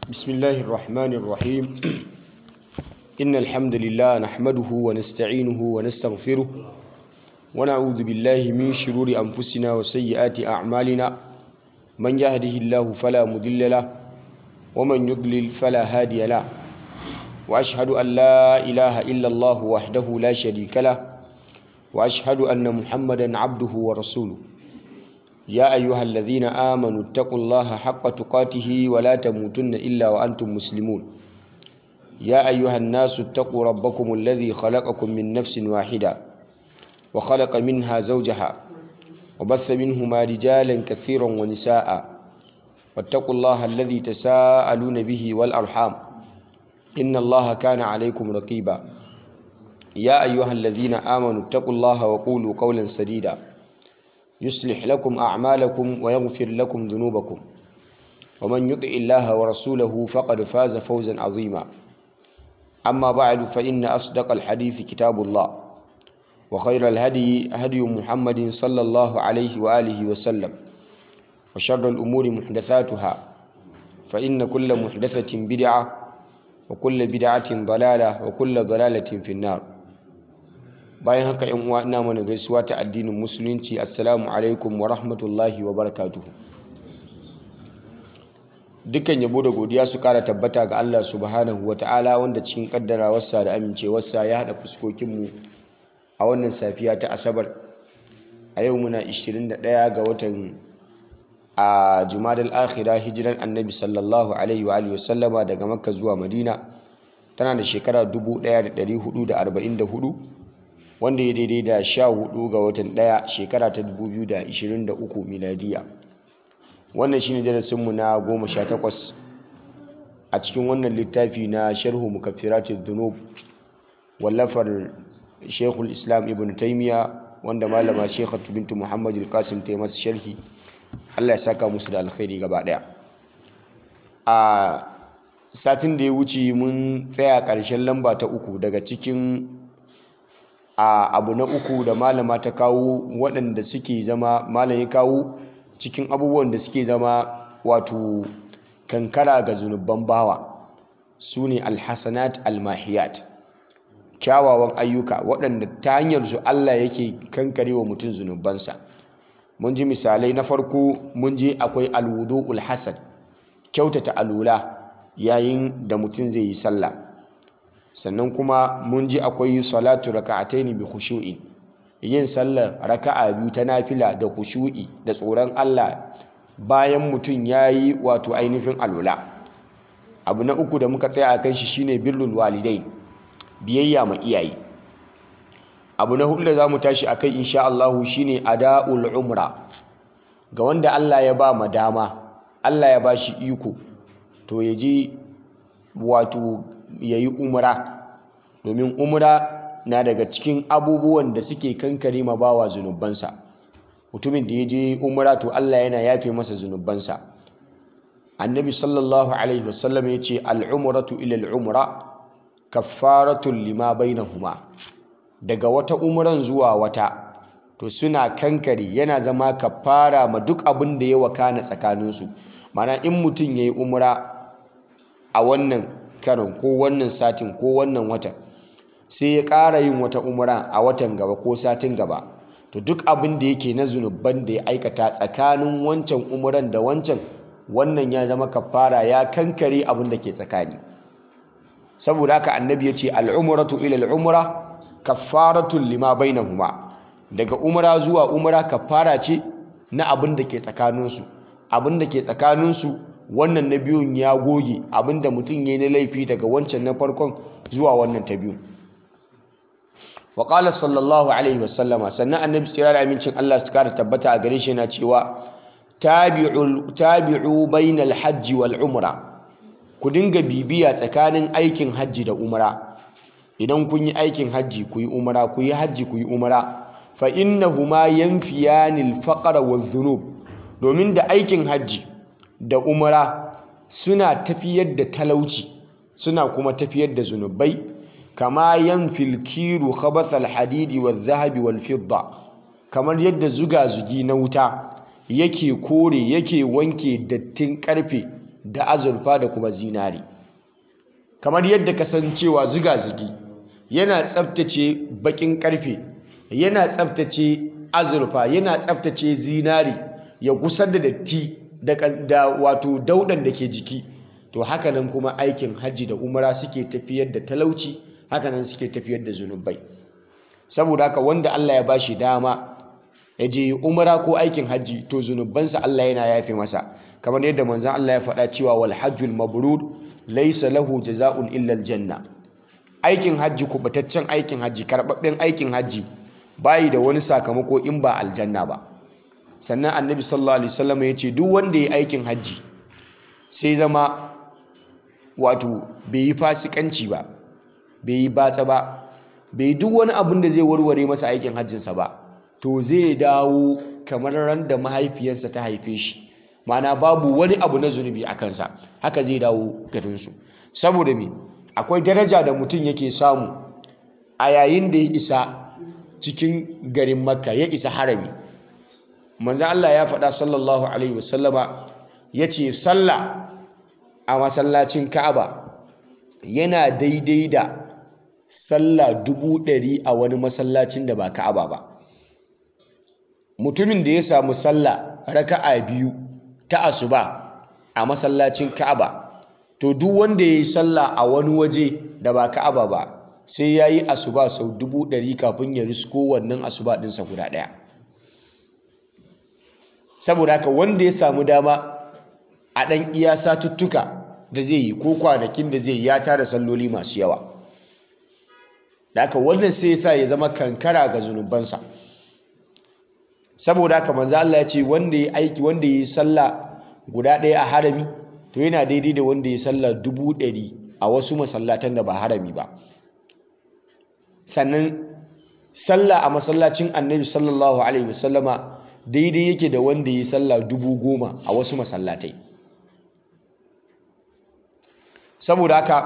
بسم الله الرحمن الرحيم إن الحمد لله نحمده ونستعينه ونستغفره ونعوذ بالله من شرور أنفسنا وسيئات أعمالنا من يهده الله فلا مضل له ومن يضلل فلا هادي له وأشهد أن لا إله إلا الله وحده لا شريك له وأشهد أن محمدا عبده ورسوله يا أيها الذين آمنوا اتقوا الله حق تقاته ولا تموتن إلا وأنتم مسلمون يا أيها الناس اتقوا ربكم الذي خلقكم من نفس واحدة وخلق منها زوجها وبث منهما رجالا كثيرا ونساء واتقوا الله الذي تساءلون به والأرحام إن الله كان عليكم رقيبا يا أيها الذين آمنوا اتقوا الله وقولوا قولا سديدا يصلح لكم أعمالكم ويغفر لكم ذنوبكم ومن يطع الله ورسوله فقد فاز فوزا عظيما أما بعد فإن أصدق الحديث كتاب الله وخير الهدي هدي محمد صلى الله عليه وآله وسلم وشر الأمور محدثاتها فإن كل محدثة بدعة وكل بدعة ضلالة وكل ضلالة في النار bayan haka yan uwa ina mana gaisuwa ta addinin musulunci assalamu alaikum wa rahmatullahi wa barakatuhu dukkan yabo da godiya su kara tabbata ga Allah subhanahu wa ta'ala wanda cikin kaddarawarsa da amincewarsa ya hada fuskokinmu a wannan safiya ta asabar a yau muna 21 ga watan a jumadal akhira hijiran annabi sallallahu alaihi wa alihi wasallama daga makka zuwa madina tana da shekara 1444 wanda ya daidai da sha hudu ga watan daya shekara ta 2023 miladiya wannan shine darasinmu na goma sha takwas a cikin wannan littafi na sharhu mukaffiratid dhunub wallafar shekul islam ibn taimiya wanda malama shekhatu bintu muhammad al-qasim ta masa sharhi allah ya saka musu da alkhairi gaba daya a satin da ya wuce mun tsaya ƙarshen lamba ta uku daga cikin a abu na uku da malama ta kawo waɗanda suke zama malam ya kawo cikin abubuwan da suke zama wato kankara ga zunubban bawa su ne alhassanat almahiyat kyawawan ayyuka waɗanda ta hanyar su Allah yake kankare wa mutum zunubansa mun ji misalai na farko mun ji akwai alwudu'ul hasan kyautata alula yayin da mutum zai yi sallah sannan kuma mun ji akwai salatu raka'ataini bi khushu'in yin sallar raka'a biyu ta nafila da khushu'i da tsoron Allah bayan mutum yayi wato ainihin alula abu na uku da muka tsaya akan shi shine birrul walidai biyayya ma iyaye abu na hudu da zamu tashi akai insha Allah shine ada'ul umra ga wanda Allah ya ba ma dama Allah ya ba shi iko to ya je wato ya yi umra domin umra na daga cikin abubuwan da suke kankare ma bawa zunubansa mutumin da ya je umra to Allah yana yafe masa zunubansa annabi sallallahu alaihi wasallam ya ce al'umratu ila al'umra kaffaratun lima bainahuma daga wata umran zuwa wata to suna kankare yana zama kaffara ma duk abin da ya wakana tsakaninsu mana in mutum ya yi umra a wannan karon ko wannan satin ko wannan watan sai ya ƙara yin wata umra a watan gaba ko satin gaba to duk abin da yake na zunuban da ya aikata tsakanin wancan umran da wancan wannan ya zama kafara ya kankare abin da ke tsakani saboda haka annabi ya ce al'umratu ila al'umra kaffaratun lima bainahuma daga umra zuwa umra kaffara ce na abin da ke tsakaninsu abin da ke tsakaninsu wannan na biyun ya goge abin da mutum ya yi na laifi daga wancan na farkon zuwa wannan ta biyu wa qala sallallahu alaihi wasallama sannan annabi tsira da amincin Allah su kara tabbata a gare shi yana cewa tabi'u tabi'u bainal hajji wal umra ku dinga bibiya tsakanin aikin hajji da umra idan kun yi aikin hajji ku yi umra ku yi hajji ku yi umra fa innahuma yanfiyani al-faqra wadh-dhunub domin da aikin hajji da umra suna tafiyar da talauci suna kuma tafiyar da zunubai kama yanfil kiru khabathal hadidi wadh-dhahabi wal-fidda kamar yadda zuga zugi na wuta yake kore yake wanke dattin karfe da azurfa da kuma zinari kamar yadda kasancewa ziga-zigi yana tsabtace bakin karfe yana tsabtace azurfa yana tsabtace zinari ya gusar da datti da wato daudan da ke jiki to hakanan kuma aikin hajji da umara suke tafiyar da talauci hakanan suke tafiyar da zunubai saboda haka wanda Allah ya bashi dama ya je umara ko aikin hajji to zunubansa Allah yana yafe masa kamar yadda manzon Allah ya faɗa cewa wal hajjul mabrur laysa lahu jazaa'un illa aljanna aikin hajji kubataccen aikin hajji karbabben aikin hajji bayi da wani sakamako in ba aljanna ba sannan annabi sallallahu alaihi wasallam ya ce duk wanda ya aikin hajji sai zama wato bai yi fasikanci ba bai yi batsa ba bai duk wani abin da zai warware masa aikin hajjinsa ba to zai dawo kamar ran da mahaifiyarsa ta haife shi ma'ana babu wani abu na zunubi a kansa haka zai dawo garinsu saboda me akwai daraja da mutum yake samu a yayin da ya isa cikin garin makka ya isa harami manzo Allah ya faɗa sallallahu alaihi wasallama ya ce sallah a masallacin ka'aba yana daidai da sallah dubu ɗari a wani masallacin da ba ka'aba ba mutumin da ya samu sallah raka'a biyu ta asuba a masallacin ka'aba to duk wanda ya yi sallah a wani waje da ba ka'aba ba sai ya yi asuba sau dubu ɗari kafin ya risko wannan asuba ɗinsa guda ɗaya saboda haka wanda ya samu dama a ɗan iya satuttuka da zai yi ko kwanakin da zai ya tara salloli masu yawa da haka wannan sai ya sa ya zama kankara ga zunubansa saboda haka manzo Allah ya ce wanda ya aiki wanda ya yi sallah guda ɗaya a harami to yana daidai da wanda ya sallah dubu ɗari a wasu masallatan da ba harami ba sannan sallah a masallacin annabi sallallahu alaihi wasallama daidai yake da wanda ya sallah dubu goma a wasu masallatai saboda haka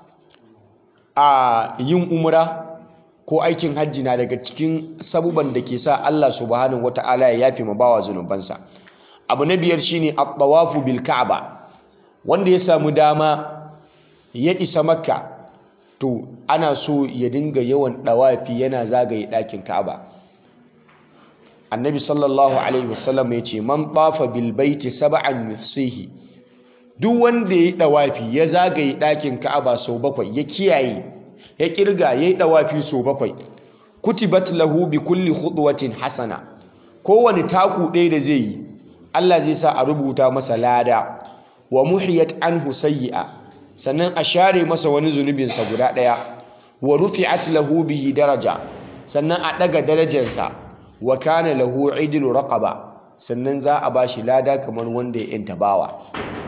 a yin umra ko aikin hajji na daga cikin sabuban da ke sa Allah subhanahu wata'ala ya yafe ma bawa zunubansa abu na biyar shine at-tawafu bil ka'aba wanda ya samu dama ya isa makka to ana so ya dinga yawan dawafi yana zagaye ɗakin ka'aba annabi sallallahu alaihi wasallam ya ce man tafa bil baiti sab'an yuhsihi duk wanda ya yi dawafi ya zagaye ɗakin ka'aba sau bakwai ya kiyaye ya kirga ya yi dawafi sau bakwai kutibat lahu bi kulli khudwatin hasana kowane taku ɗaya da zai yi Allah zai sa a rubuta masa lada wa muhiyat anhu sayyi'a sannan a share masa wani zunubinsa guda ɗaya wa rufi'at lahu bihi daraja sannan a ɗaga darajarsa wa kana lahu idlu raqaba sannan za a bashi lada kamar wanda ya yanta bawa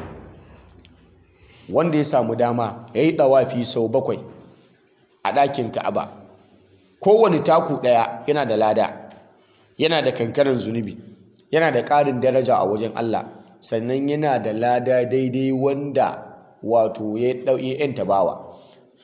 wanda ya samu dama ya yi ɗawafi sau bakwai a ɗakin ka'aba kowane taku ɗaya yana da lada yana da kankanin zunubi yana da ƙarin daraja a wajen Allah sannan yana da lada daidai wanda wato ya yanta bawa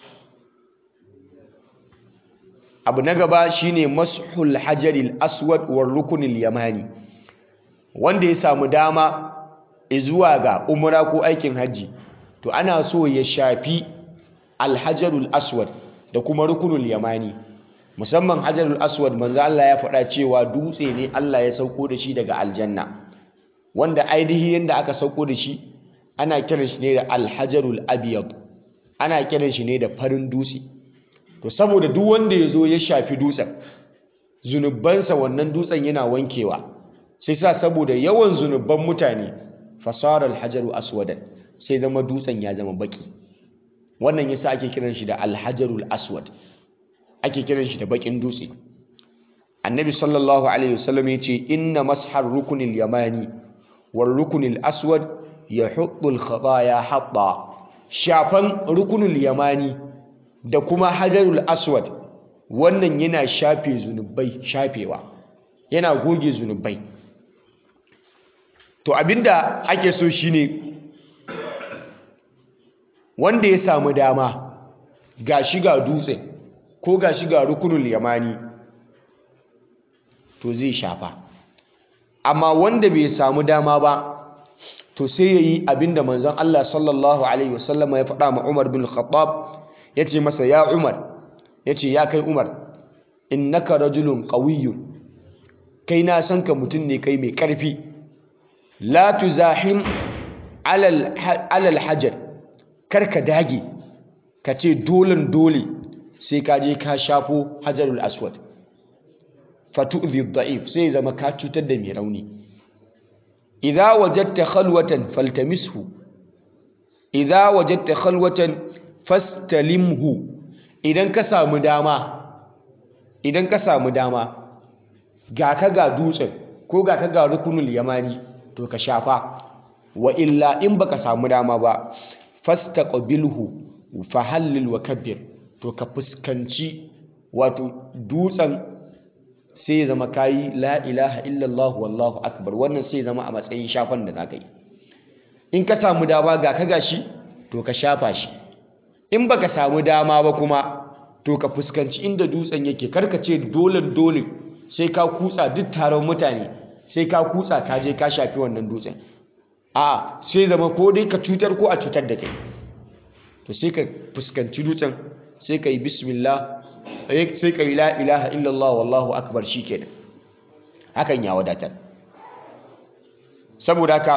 abu na gaba shine mashul hajaril aswad war rukunil yamani wanda ya samu dama zuwa ga umra ko aikin hajji to ana so ya shafi alhajarul aswad da kuma rukunul yamani musamman hajarul aswad manzo Allah ya faɗa cewa dutse ne Allah ya sauko da shi daga aljanna wanda ainihi yanda aka sauko da shi ana kiran shi ne da alhajarul abyad ana kiran shi ne da farin dutse to saboda duk wanda ya zo ya shafi dutsen zunubansa wannan dutsen yana wankewa sai sa saboda yawan zunuban mutane fasara alhajaru aswadan sai zama dutsen ya zama baki wannan yasa ake kiran shi da alhajarul aswad ake kiran shi da bakin dutse annabi sallallahu alaihi wasallam ya ce inna mashar rukunil yamani war rukunil aswad yahuddu al khataya hatta shafan rukunul yamani da kuma hajarul aswad wannan yana shafe zunubai shafewa yana goge zunubai to abinda ake so shine wanda ya samu dama ga shiga dutse ko ga shiga rukunul yamani to zai shafa amma wanda bai samu dama ba to sai yayi abinda manzon Allah sallallahu alaihi wasallama ya faɗa ma Umar bin Khattab yace masa ya Umar yace ya kai Umar innaka rajulun qawiyyun kai na san ka mutum ne kai mai ƙarfi la tuzahim alal alal hajar kar ka dage ka ce dolen dole sai ka je ka shafo hajarul aswad fatu'dhi dha'if sai zama ka cutar da mai rauni idza wajadta khalwatan faltamishu idza wajadta khalwatan fastalimhu idan ka samu dama idan ka samu dama ga ka ga dutsen ko ga ka ga rukunul yamani to ka shafa wa illa in baka samu dama ba fastaqbilhu fahallil wa kabbir to ka fuskanci wato dutsen sai ya zama kayi la ilaha illallah wallahu akbar wannan sai ya zama a matsayin shafan da zaka yi in ka samu dama ga ka gashi to ka shafa shi in baka samu dama ba kuma to ka fuskanci inda dutsen yake karka ce dole dole sai ka kutsa duk taron mutane sai ka kutsa ka je ka shafi wannan dutsen a sai zama ko dai ka cutar ko a cutar da kai to sai ka fuskanci dutsen sai ka yi bismillah sai ka yi la ilaha illallah wallahu akbar shikenan hakan ya wadatar saboda haka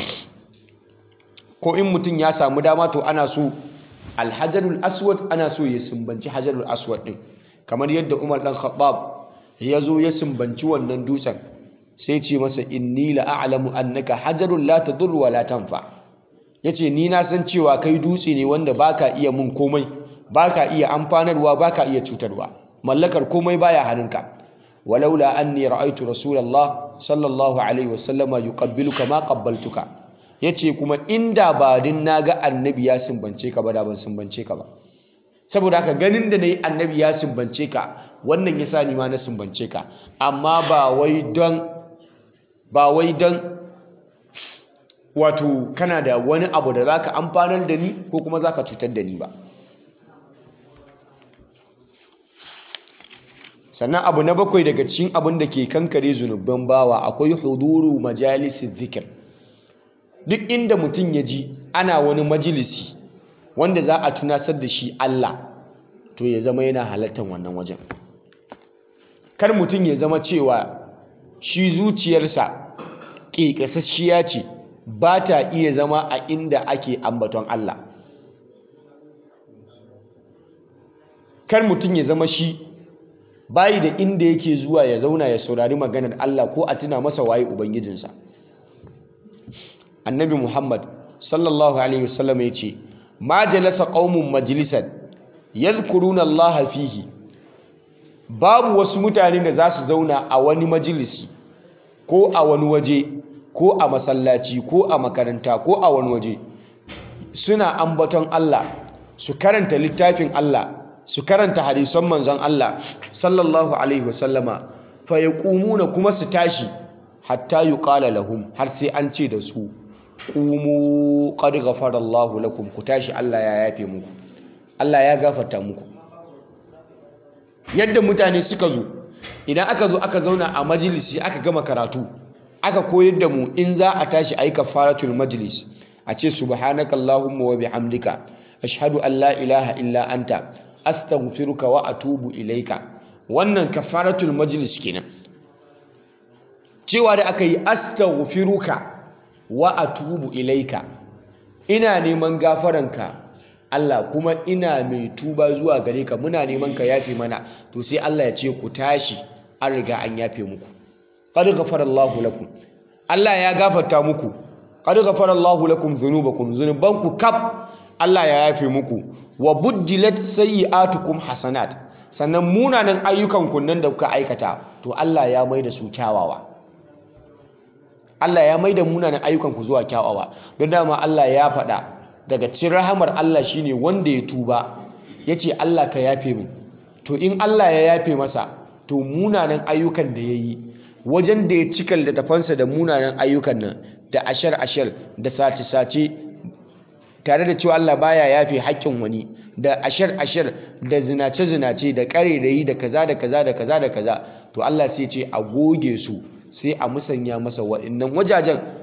ko in mutum ya samu dama to ana so alhajarul aswad ana so ya sumbanci hajarul aswad din kamar yadda umar dan khattab ya zo ya sumbanci wannan dutsen sai ce masa inni la a'lamu annaka hajarul la tadur wa la tanfa yace ni na san cewa kai dutse ne wanda baka iya mun komai baka iya amfanarwa baka iya cutarwa mallakar komai baya hannunka walaula anni ra'aytu rasulullah sallallahu alaihi wasallama yuqabbiluka ma qabbaltuka yace kuma inda ba din naga annabi ya sumbance ka ba da ban sumbance ka ba saboda haka ganin da nayi annabi ya sumbance ka wannan yasa ni ma na sumbance ka amma ba wai don ba wai don wato kana da wani abu da zaka amfanar da ni ko kuma zaka cutar da ni ba sannan abu na bakwai daga cikin abin da ke kankare zunubban bawa akwai huduru majalisin zikir duk inda mutum ya ji ana wani majalisi wanda za a tunasar da shi Allah to ya zama yana halartar wannan wajen kar mutum ya zama cewa shi zuciyarsa ƙeƙasasshiya ce ba ta iya zama a inda ake ambaton Allah kar mutum ya zama shi bayi da inda yake zuwa ya zauna ya saurari maganar Allah ko a tuna masa waye ubangijinsa annabi muhammad sallallahu alaihi wasallam ya ce ma jalasa qaumun majlisan yadhkuruna Allah fihi babu wasu mutane da za su zauna a wani majalisi ko a wani waje ko a masallaci ko a makaranta ko a wani waje suna ambaton Allah su karanta littafin Allah su karanta hadisan manzon Allah sallallahu alaihi wasallama fa yaqumuna kuma su tashi hatta yuqala lahum har sai an ce da su qumu qad ghafara Allahu lakum ku tashi Allah ya yafe muku Allah ya gafarta muku yadda mutane suka zo idan aka zo aka zauna a majalisi aka gama karatu aka koyar da mu in za a tashi ayi kafaratul majlis a ce subhanakallahumma wa bihamdika ashhadu an la ilaha illa anta astaghfiruka wa atubu ilaika wannan kafaratul majlis kenan cewa da aka yi astaghfiruka wa atubu ilaika ina neman gafaranka Allah kuma ina mai tuba zuwa gare ka muna neman ka yafe mana to sai Allah ya ce ku tashi an riga an yafe muku qad ghafara Allahu lakum Allah ya gafarta muku qad ghafara Allahu lakum dhunubakum dhunubanku kaf Allah ya yafe muku wa buddilat sayyi'atukum hasanat sannan munanan ayyukan ku nan da kuka aikata to Allah ya mai da su kyawawa Allah ya mai da munanan ayyukan ku zuwa kyawawa don dama Allah ya faɗa daga cikin rahamar Allah shine wanda ya tuba yace Allah ka yafe min to in Allah ya yafe masa to munanan ayyukan da yayi wajen da ya cika littafansa da munanan ayyukan nan da ashar ashar da sace sace tare da cewa Allah baya yafe haƙƙin wani da ashar ashar da zinace zinace da ƙarerayi da kaza da kaza da kaza da kaza to Allah sai ce a goge su sai a musanya masa waɗannan wajajen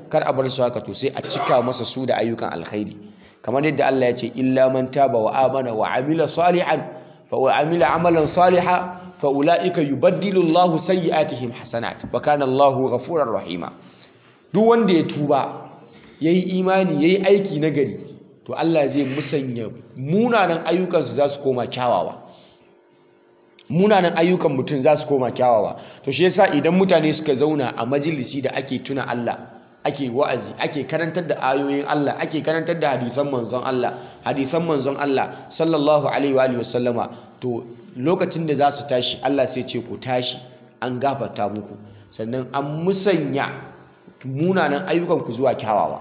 kar a bar su haka to sai a cika masa su da ayyukan alkhairi kamar yadda Allah ya ce illa man taba wa amana wa amila salihan fa wa amila amalan salihan fa ulaika yubaddilu Allahu sayyi'atihim hasanat wa kana Allahu ghafurur rahima duk wanda ya tuba yayi imani yayi aiki nagari to Allah zai musanya munanan ayyukansu za su koma kyawawa munanan ayyukan mutum za su koma kyawawa to shi yasa idan mutane suka zauna a majalisi da ake tuna Allah ake wa'azi ake karantar da ayoyin Allah ake karantar da hadisan manzon Allah hadisan manzon Allah sallallahu alaihi wa alihi wasallama to lokacin da za su tashi Allah sai ce ku tashi an gafarta muku sannan an musanya munanan ayyukan ku zuwa kyawawa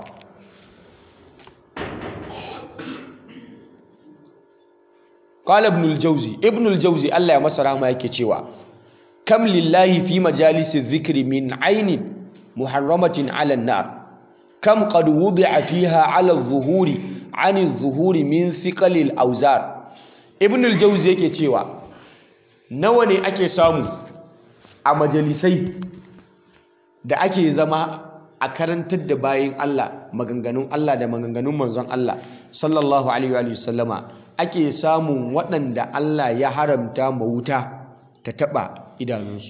qala ibn al-jawzi ibn al-jawzi Allah ya masa rahama yake cewa kam lillahi fi majalisi dhikri min aynin muharramatin 'ala an-nar kam qad wudi'a fiha 'ala adh-dhuhuri 'ani adh-dhuhuri min thiqali al-awzar ibn al-jawzi yake cewa nawa ne ake samu a majalisai da ake zama a karantar da bayin Allah maganganun Allah da maganganun manzon Allah sallallahu alaihi wa sallama ake samun waɗanda Allah ya haramta ma wuta ta taɓa idanunsu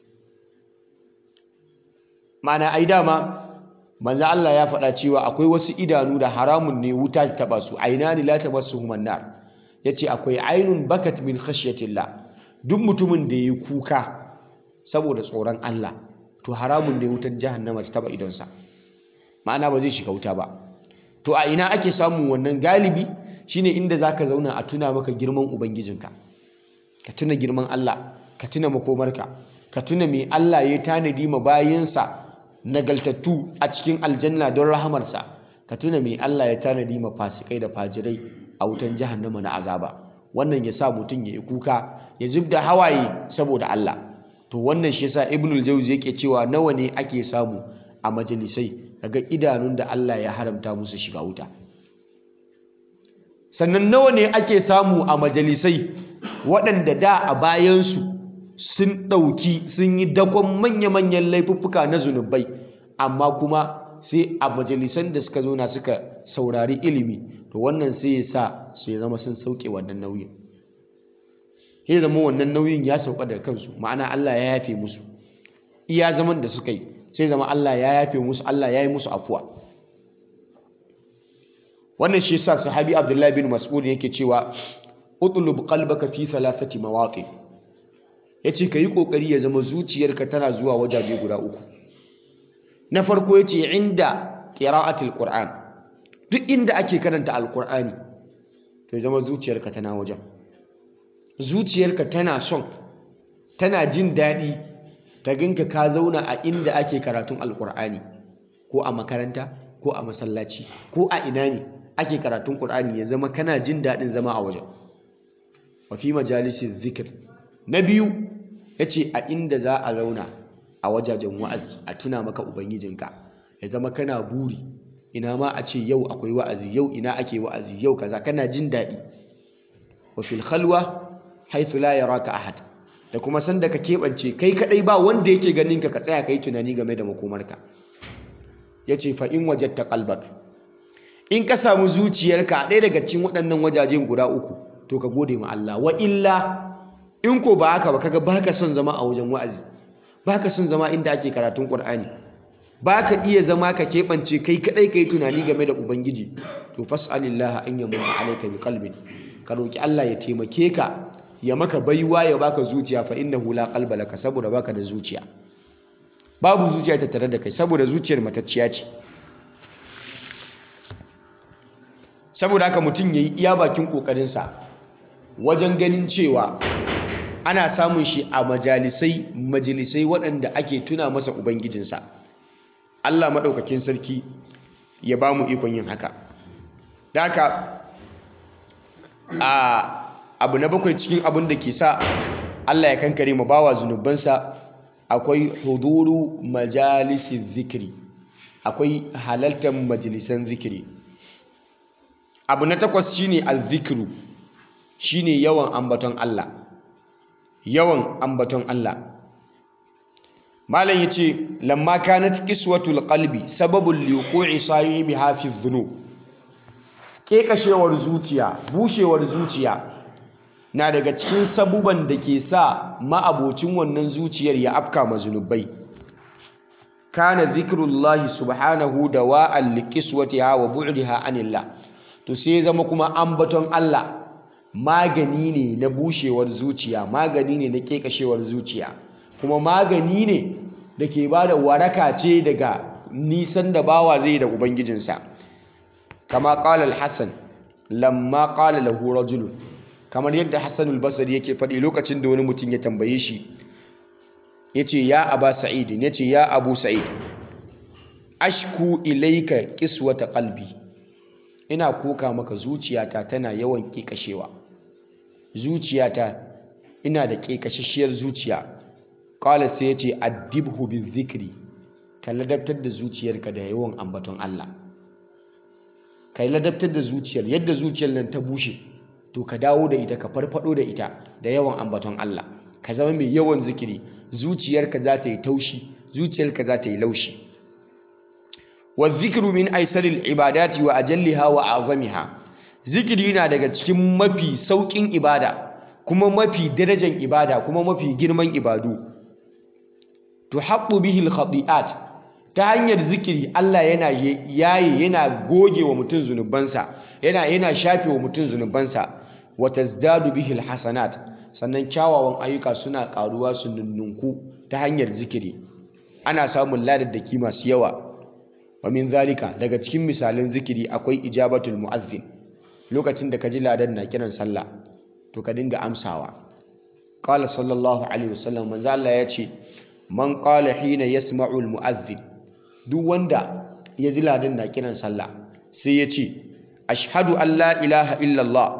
mana ai dama manzo Allah ya faɗa cewa akwai wasu idanu da haramun ne wuta ta taɓa su ainani la tamassuhumun nar yace akwai ainun bakat min khashyatillah duk mutumin da yayi kuka saboda tsoron Allah to haramun ne wutar jahannama ta taɓa idonsa ma'ana ba zai shiga wuta ba to a ina ake samun wannan galibi shine inda zaka zauna a tuna maka girman ubangijinka ka tuna girman Allah ka tuna makomarka ka tuna me Allah ya tanadi ma bayinsa nagaltattu a cikin aljanna don rahamarsa ka tuna me Allah ya tanadi ma fasikai da fajirai a wutan jahannama na azaba wannan ya sa mutum ya yi kuka ya zub da hawaye saboda Allah to wannan shi yasa ibnul jauzi yake cewa nawa ne ake samu a majalisai daga idanun da Allah ya haramta musu shiga wuta sannan nawa ne ake samu a majalisai waɗanda da a bayansu sun ɗauki sun yi dakon manya-manyan laifuffuka na zunubai amma kuma sai a majalisan da suka zauna suka saurari ilimi to wannan sai ya sa su ya zama sun sauke wannan nauyin ya zama wannan nauyin ya sauka daga kansu ma'ana Allah ya yafe musu iya zaman da suka yi sai zama Allah ya yafe musu Allah ya yi musu afuwa wannan shi yasa sahabi Abdullahi bin Mas'ud yake cewa utlub qalbaka fi thalathati mawaqi yace kayi kokari ya zama zuciyarka tana zuwa wajaje guda uku na farko yace inda qira'atul qur'an duk inda ake karanta alqur'ani to ya zama zuciyarka tana wajen zuciyarka tana son tana jin daɗi ta ganka ka zauna a inda ake karatun alqur'ani ko a makaranta ko a masallaci ko a ina ne ake karatun qur'ani ya zama kana jin daɗin zama a wajen wa fi majalisin zikir na biyu ya ce a inda za a zauna a wajajen wa'azi a tuna maka ubangijinka ya zama kana buri ina ma a ce yau akwai wa'azi yau ina ake wa'azi yau kaza kana jin daɗi wa fil khalwa haythu la yaraka ahad da kuma sanda ka keɓance kai kadai ba wanda yake ganin ka ka tsaya kai tunani game da makomarka yace fa in wajadta qalbak in ka samu zuciyarka a ɗaya daga cikin waɗannan wajajen guda uku to ka gode ma Allah wa illa in ko ba haka ba kaga baka son zama a wajen wa'azi baka son zama inda ake karatun Qur'ani baka iya zama ka keɓance kai kadai kai tunani game da ubangiji to fas'alillah an yamunna alayka bi qalbin ka roki Allah ya taimake ka ya maka baiwa ya baka zuciya fa innahu la qalba laka saboda baka da zuciya babu zuciya ta tare da kai saboda zuciyar matacciya ce saboda haka mutum yayi iya bakin kokarinsa wajen ganin cewa ana samun shi a majalisai majalisai waɗanda ake tuna masa ubangijinsa Allah maɗaukakin sarki ya ba mu ikon yin haka da haka a abu na bakwai cikin abin da ke sa Allah ya kankare ma bawa zunubansa akwai huduru majalisin zikiri akwai halaltar majalisan zikiri abu na takwas shine al-zikru shine yawan ambaton Allah yawan ambaton Allah malam yace lamma kanat qiswatul qalbi sababul liqu'i sahibiha fi dhunub kekashewar zuciya bushewar zuciya na daga cikin sabuban da ke sa ma'abocin wannan zuciyar ya afka mazunubai kana zikrullahi subhanahu dawa'an liqiswatiha wa bu'diha anillah to sai zama kuma ambaton Allah magani ne na bushewar zuciya magani ne na kekashewar zuciya kuma magani ne da ke bada waraka ce daga nisan da bawa zai da ubangijinsa kama qala al-hasan lamma qala lahu rajulun kamar yadda Hassan al-Basri yake faɗi lokacin da wani mutum ya tambaye shi yace ya Aba Sa'id yace ya Abu Sa'id ashku ilayka qiswata qalbi ina koka maka zuciyata tana yawan kikashewa zuciyata ina da kikashashiyar zuciya qala sai yace addibhu bizikri ka ladabtar da zuciyarka da yawan ambaton Allah ka ladabtar da zuciyar yadda zuciyar nan ta bushe to ka dawo da ita ka farfado da ita da yawan ambaton Allah ka zama mai yawan zikiri zuciyarka za ta yi taushi zuciyarka za ta yi laushi wa zikru min aisaril ibadati wa ajalliha wa azamiha zikiri na daga cikin mafi saukin ibada kuma mafi darajar ibada kuma mafi girman ibadu tuhaqqu bihi al ta hanyar zikiri Allah yana yaye yana goge wa mutum zunubansa yana yana shafe wa mutum zunubansa wa tazdadu bihi alhasanat sannan kyawawan ayyuka suna karuwa su nunnunku ta hanyar zikiri ana samun ladaddaki masu yawa wa min zalika daga cikin misalan zikiri akwai ijabatul muazzin lokacin da ka ji ladan na kiran sallah to ka dinga amsawa qala sallallahu alaihi wasallam manzo Allah ya ce man qala hina yasma'u almuazzin duk wanda ya ji ladan na kiran sallah sai ya ce ashhadu an la ilaha illallah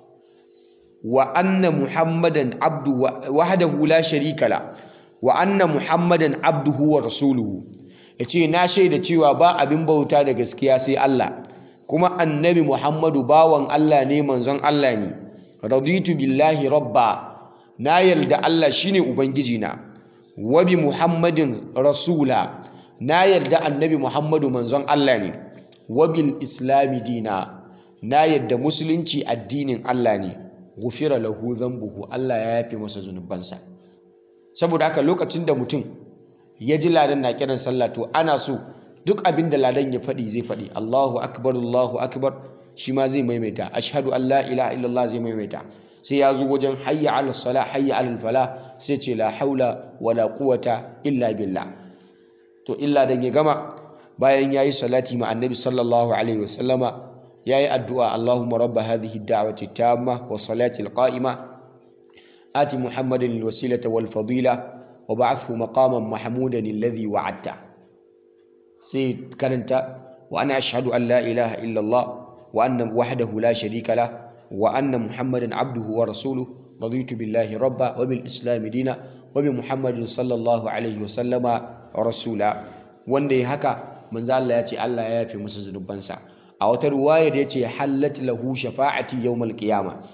wa anna muhammadan abdu wahdahu la sharika la wa anna muhammadan abduhu wa rasuluhu yace na shaida cewa ba abin bauta da gaskiya sai Allah kuma annabi muhammadu bawan Allah ne manzon Allah ne raditu billahi rabba na yarda Allah shine ubangiji na wa bi muhammadin rasula na yarda annabi muhammadu manzon Allah ne wa bil islami dina na yarda musulunci addinin Allah ne gufira lahu dhanbuhu Allah ya yafe masa zunubansa saboda haka lokacin da mutum ya ji ladan na kiran sallah to ana so duk abin da ladan ya faɗi zai faɗi Allahu akbar Allahu akbar shi ma zai maimaita ashhadu an la ilaha illallah zai maimaita sai ya zo wajen hayya ala sala hayya ala fala sai ce la haula wala quwata illa billah to illa dan ya gama bayan yayi salati ma annabi sallallahu alaihi wasallama yayi addu'a Allahumma rabb hadhihi ad-da'wati at-tamma wa salati al-qa'ima ati muhammadin al-wasilata wal fadila wa ba'athhu maqaman mahmudan alladhi wa'adta sai karanta wa ana ashhadu an la ilaha illa Allah wa anna wahdahu la sharika lah wa anna muhammadan abduhu wa rasuluhu raditu billahi rabba wa bil islam dina wa bi muhammadin sallallahu alaihi wa sallama rasula wanda ya haka manzo Allah ya ce Allah ya yafe masa zunubansa a wata ruwaya da yace hallat lahu shafa'ati yawmal qiyama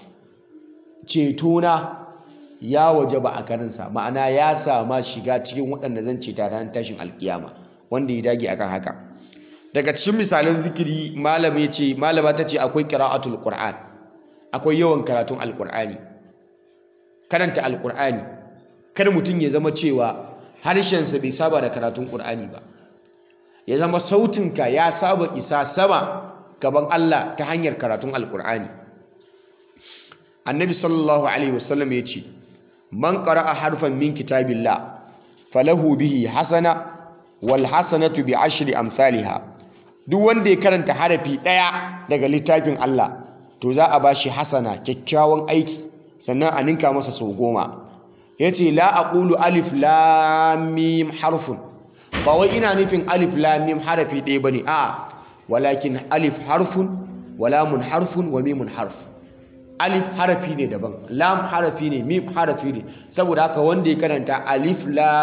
cetona ya wajaba a karinsa ma'ana ya sama shiga cikin waɗanda zan ceta ran tashin alkiyama wanda ya dage akan haka daga cikin misalan zikiri malama ce malama ta ce akwai qira'atul qur'an akwai yawan karatun alqur'ani karanta alqur'ani kar mutum ya zama cewa harshensa bai saba da karatun qur'ani ba ya zama sautinka ya saba isa sama gaban Allah ta hanyar karatun alqur'ani annabi sallallahu alaihi wasallam ya ce man qara'a harfan min kitabillah falahu bihi hasana wal hasanatu bi ashri amsalha duk wanda ya karanta harafi daya daga littafin Allah to za a bashi hasana kyakkyawan aiki sannan a ninka masa sau goma yace la aqulu alif lam mim harfun ba wai ina nufin alif lam mim harafi ɗaya bane a walakin alif harfun wa lamun harfun wa mimun harf alif harafi ne daban lam harafi ne mim harafi ne saboda haka wanda ya karanta alif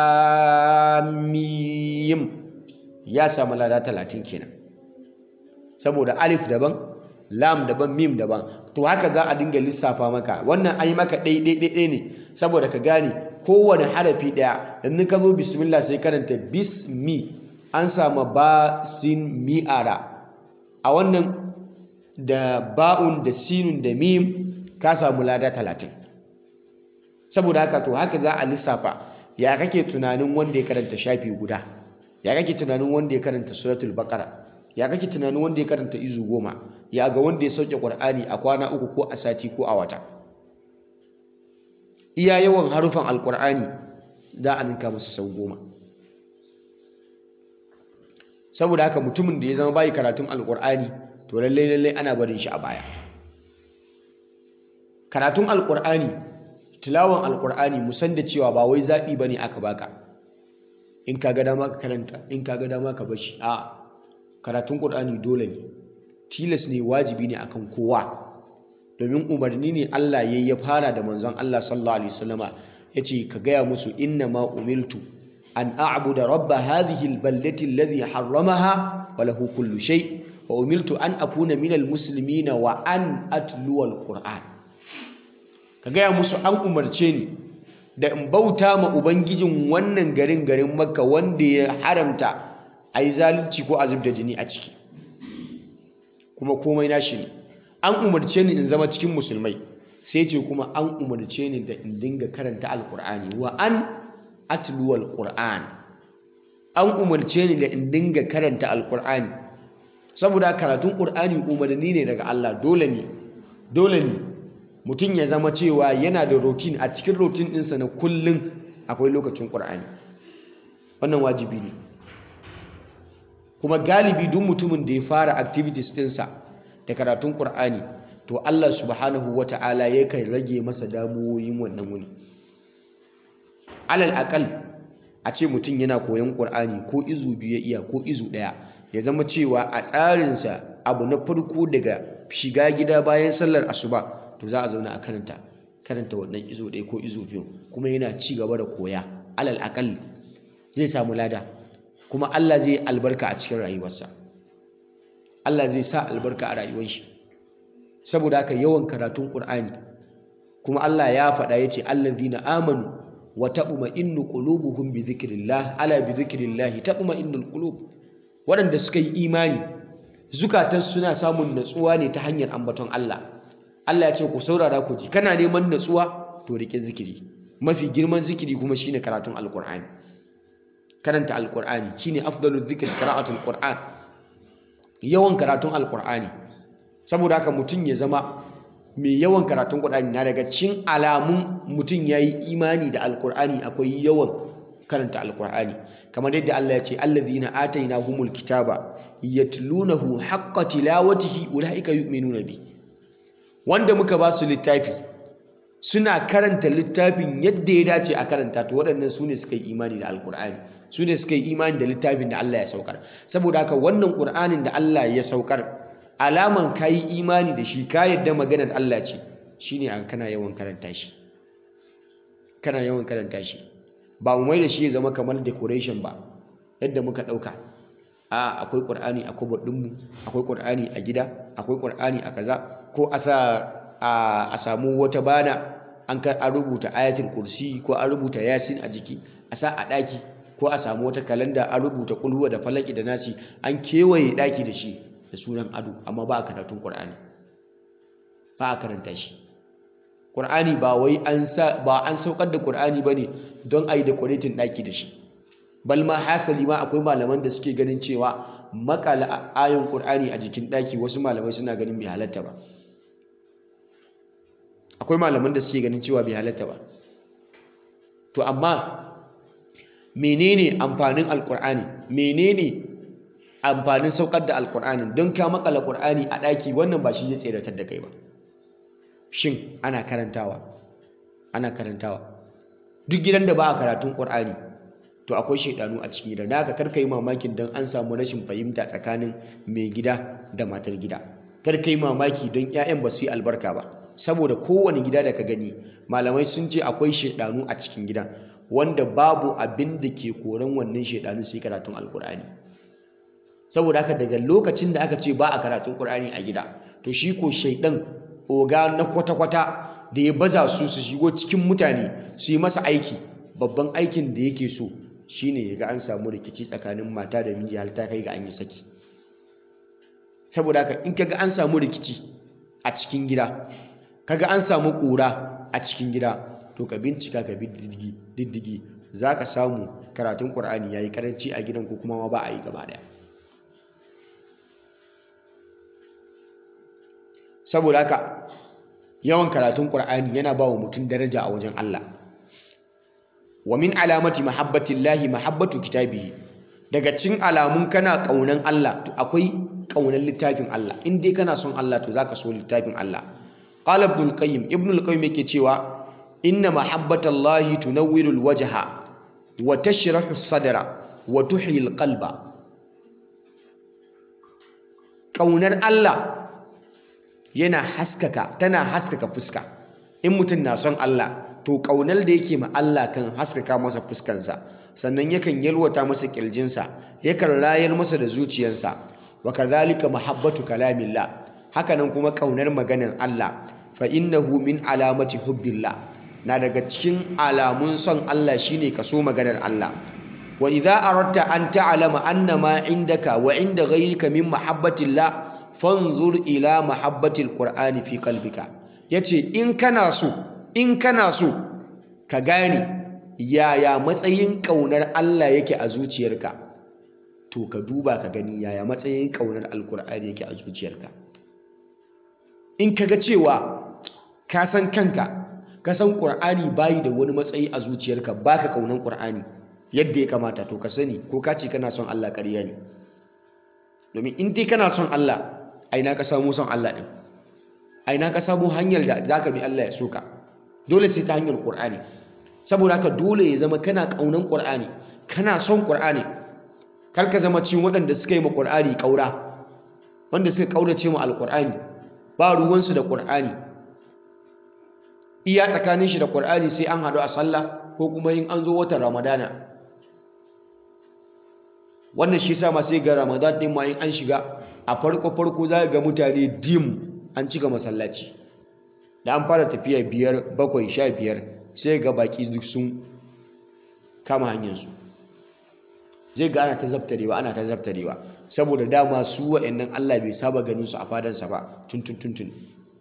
lam mim ya samu lada talatin kenan saboda alif daban lam daban mim daban to haka za a dinga lissafa maka wannan an yi maka ɗaiɗaiɗaiɗai ne saboda ka gane kowane harafi ɗaya yanzu ka zo bismillah sai karanta bismi an samu ba sin mi'ara a wannan da ba'un da sinun da mim ka samu lada talatin saboda haka to haka za a lissafa ya kake tunanin wanda ya karanta shafi guda ya kake tunanin wanda ya karanta suratul baqara ya kake tunanin wanda ya karanta izu goma ya ga wanda ya sauke qur'ani a kwana uku ko a sati ko a wata iya yawan harufan alqur'ani za a ninka masa sau goma saboda haka mutumin da ya zama bayi karatun alqur'ani to lallai lallai ana barin shi a baya karatun alqur'ani tilawan alqur'ani musan da cewa ba wai zaɓi bane aka baka in ka ga dama ka karanta in ka ga dama ka bashi a karatun qur'ani dole ne tilas ne wajibi ne akan kowa domin umarni ne Allah yayi ya fara da manzon Allah sallallahu alaihi wasallama yace ka gaya musu inna ma umiltu an a'budu rabb hadhihi albaldati alladhi harramaha wa lahu kullu shay wa umiltu an akuna minal muslimina wa an atluwa alquran ka gaya musu an umarce ni da in bauta ma ubangijin wannan garin garin makka wanda ya haramta a yi zalunci ko a zub da jini a ciki kuma komai nashi ne an umarce ni in zama cikin musulmai sai ce kuma an umarce ni da in dinga karanta alkur'ani wa an atluwa alkur'an an umarce ni da in dinga karanta alkur'ani saboda karatun qur'ani umarni ne daga Allah dole ne dole ne mutum ya zama cewa yana da routine a cikin routine ɗinsa na kullum akwai lokacin ƙur'ani wannan wajibi ne kuma galibi duk mutumin da ya fara activities ɗinsa da karatun ƙur'ani to Allah subhanahu wa ta'ala yakan rage masa damuwoyin wannan wuni alal akal a ce mutum yana koyon ƙur'ani ko izu biyu ya iya ko izu ɗaya ya zama cewa a tsarinsa abu na farko daga shiga gida bayan sallar asuba to za a zauna a karanta karanta wannan izo ɗaya ko izo biyu kuma yana ci gaba da koya alal akal zai samu lada kuma Allah zai albarka a cikin rayuwarsa Allah zai sa albarka a rayuwar shi saboda haka yawan karatun Qur'ani kuma Allah ya faɗa yace allazina amanu wa taqma'innu qulubuhum bi dhikrillah ala bi dhikrillah taqma'innul qulub waɗanda suka yi imani zukatan suna samun natsuwa ne ta hanyar ambaton Allah Allah ya ce ku saurara ku ji kana neman natsuwa to rike zikiri mafi girman zikiri kuma shine karatun alqur'ani karanta alqur'ani shine afdalul zikri qira'atul qur'an yawan karatun alqur'ani saboda haka mutum ya zama mai yawan karatun qur'ani na daga cikin alamun mutum yayi imani da alqur'ani akwai yawan karanta alqur'ani kamar yadda Allah ya ce allazina atainahumul kitaba yatlunahu haqqa tilawatihi ulaika yu'minuna bihi wanda muka ba su littafi suna karanta littafin yadda ya dace a karanta to waɗannan su ne suka yi imani da alkur'ani su ne suka yi imani da littafin da Allah ya saukar saboda haka wannan ƙur'anin da Allah ya saukar alaman ka yi imani da shi ka yadda maganar Allah ce shine an kana yawan karanta shi kana yawan karanta shi ba mu mai da shi ya zama kamar decoration ba yadda muka ɗauka a akwai ƙur'ani a kubar ɗinmu akwai ƙur'ani a gida akwai ƙur'ani a kaza ko a sa a samu wata bana an ka an rubuta ayatul kursi ko an rubuta yasin a jiki a sa a ɗaki ko a samu wata kalanda an rubuta kulhuwa da falaki da nasi an kewaye ɗaki da shi da sunan ado amma ba a karatun ƙur'ani ba a karanta shi ƙur'ani ba wai an sa ba an saukar da ƙur'ani bane don a yi decorating ɗaki da shi bal ma hasali ma akwai malaman da suke ganin cewa makala ayon ƙur'ani a jikin ɗaki wasu malamai suna ganin bai halatta ba akwai malaman da suke ganin cewa bai halatta ba to amma menene amfanin alƙur'ani menene amfanin saukar da alƙur'ani don ka makala ƙur'ani a ɗaki wannan ba shi zai tseratar da kai ba shin ana karantawa ana karantawa duk gidan da ba a karatun ƙur'ani to akwai shaidanu a cikin gidan da haka karka yi mamakin don an samu rashin fahimta tsakanin mai gida da matar gida karka yi mamaki don 'ya'yan ba su yi albarka ba saboda kowane gida da ka gani malamai sun ce akwai shaidanu a cikin gidan wanda babu abin da ke koran wannan shaidanu sai karatun alkur'ani saboda haka daga lokacin da aka ce ba a karatun qur'ani a gida to shi ko shaidan oga na kwata-kwata da ya baza su su shigo cikin mutane su yi masa aiki babban aikin da yake so shine ya ga an samu rikici tsakanin mata da miji har ta kai ga an yi saki saboda haka in kaga an samu rikici a cikin gida kaga an samu ƙura a cikin gida to ka bincika ka bi diddigi diddigi za ka samu karatun ƙur'ani ya yi ƙaranci a gidan ko kuma ma ba a yi gaba ɗaya saboda haka yawan karatun ƙur'ani yana ba wa mutum daraja a wajen Allah wa min alamati mahabbatillahi mahabbatu kitabihi daga cin alamun kana ƙaunan Allah to akwai ƙaunar littafin Allah in dai kana son Allah to zaka so littafin Allah qala ibn al-qayyim ibn al-qayyim yake cewa inna mahabbatallahi tunawwiru al-wajha wa tashrahu as-sadra wa tuhyi al-qalba ƙaunar Allah yana haskaka tana haskaka fuska in mutum na son Allah to ƙaunar da yake ma Allah kan haskaka masa fuskansa sannan yakan yalwata masa ƙirjinsa yakan rayar masa da zuciyarsa wa kadhalika mahabbatu kalamillah hakanan kuma ƙaunar maganar Allah fa innahu min alamati hubbillah na daga cikin alamun son Allah shine kaso maganar Allah wa idza aradta an ta'lama anna ma indaka wa inda ghayrika min mahabbatillah fanzur ila mahabbatil qur'ani fi qalbika yace in kana so in kana so ka gane yaya matsayin kaunar Allah yake a zuciyarka to ka duba ka gani yaya matsayin kaunar alqur'ani yake a zuciyarka in kaga cewa ka san kanka ka san qur'ani bayi da wani matsayi a zuciyarka baka kaunar qur'ani yadda ya kamata to ka sani ko ka ce kana son Allah ƙarya ne domin in dai kana son Allah aina ka samu son Allah ɗin aina ka samu hanyar da za ka bi Allah ya soka dole sai ta hanyar ƙur'ani saboda haka dole ya zama kana ƙaunan ƙur'ani kana son ƙur'ani kar ka zama cikin waɗanda suka yi ma ƙur'ani ƙaura wanda suka ƙaurace ma alƙur'ani ba ruwansu da ƙur'ani iya tsakanin shi da ƙur'ani sai an haɗu a sallah ko kuma in an zo watan ramadana wannan shi sa ma sai ga ramadan ɗin ma in an shiga a farko farko za ga mutane dim an cika masallaci da an fara tafiya biyar bakwai sha biyar sai ga baki duk sun kama hanyarsu zai ga ana ta zabtarewa ana ta zabtarewa saboda dama su wa'annan Allah bai saba ganin su a fadansa ba tuntun tuntun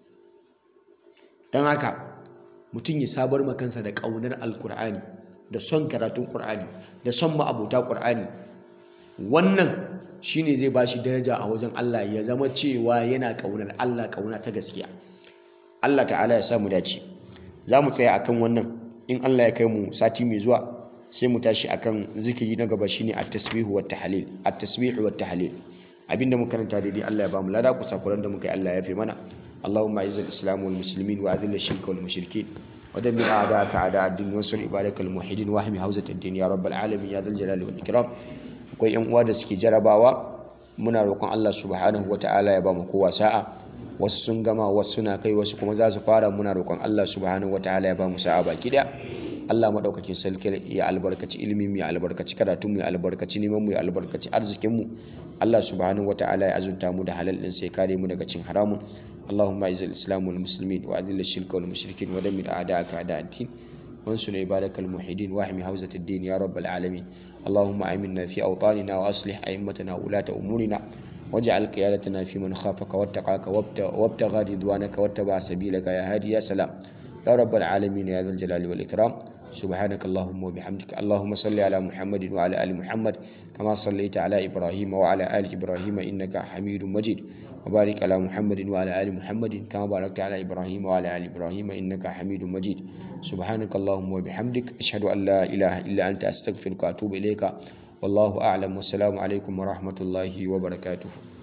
don haka mutum ya sabar makansa da ƙaunar alkur'ani da son karatun ƙur'ani da son ma'abuta ƙur'ani wannan shine zai ba shi daraja a wajen Allah ya zama cewa yana ƙaunar Allah ƙauna ta gaskiya Allah ta'ala ya samu dace za mu tsaya akan wannan in Allah ya kai mu sati mai zuwa sai mu tashi akan zikiri na gaba shine at-tasbihu wat tahlil at-tasbihu wat tahlil abinda muka karanta daidai Allah ya ba mu lada ku sakuran da muka yi Allah ya fi mana اللهم اعز الاسلام والمسلمين واذل الشرك والمشركين ودمر اعداءك اعداء الدين وانصر عبادك الموحدين واحمي حوزه الدين يا رب العالمين يا ذا الجلال والاكرام akwai yan uwa da suke jarabawa muna roƙon Allah subhanahu wata'ala ya ba mu kowa sa'a wasu sun gama wasu suna kai wasu kuma za su fara muna roƙon Allah subhanahu wata'ala ya ba mu sa'a baki daya Allah madaukakin sarki ya albarkaci ilimi mu ya albarkaci karatu mu ya albarkaci neman mu ya albarkaci arzikin mu Allah subhanahu wata'ala ya azunta mu da halal din sai kare mu daga cin haramun اللهم اعز الاسلام والمسلمين واذل الشرك والمشركين ودمر اعداءك اعداء الدين وانصر عبادك الموحدين واحمي حوزة الدين يا رب العالمين اللهم امنا في اوطاننا واصلح ائمتنا وولاة امورنا واجعل قيادتنا في من خافك واتقاك وابتغى رضوانك واتبع سبيلك يا هادي يا سلام يا رب العالمين يا ذا الجلال والاكرام سبحانك اللهم وبحمدك اللهم صل على محمد وعلى ال محمد كما صليت على ابراهيم وعلى ال ابراهيم انك حميد مجيد وبارك على محمد وعلى ال محمد كما باركت على ابراهيم وعلى ال ابراهيم انك حميد مجيد سبحانك اللهم وبحمدك اشهد ان لا اله الا انت استغفرك واتوب اليك والله اعلم والسلام عليكم ورحمه الله وبركاته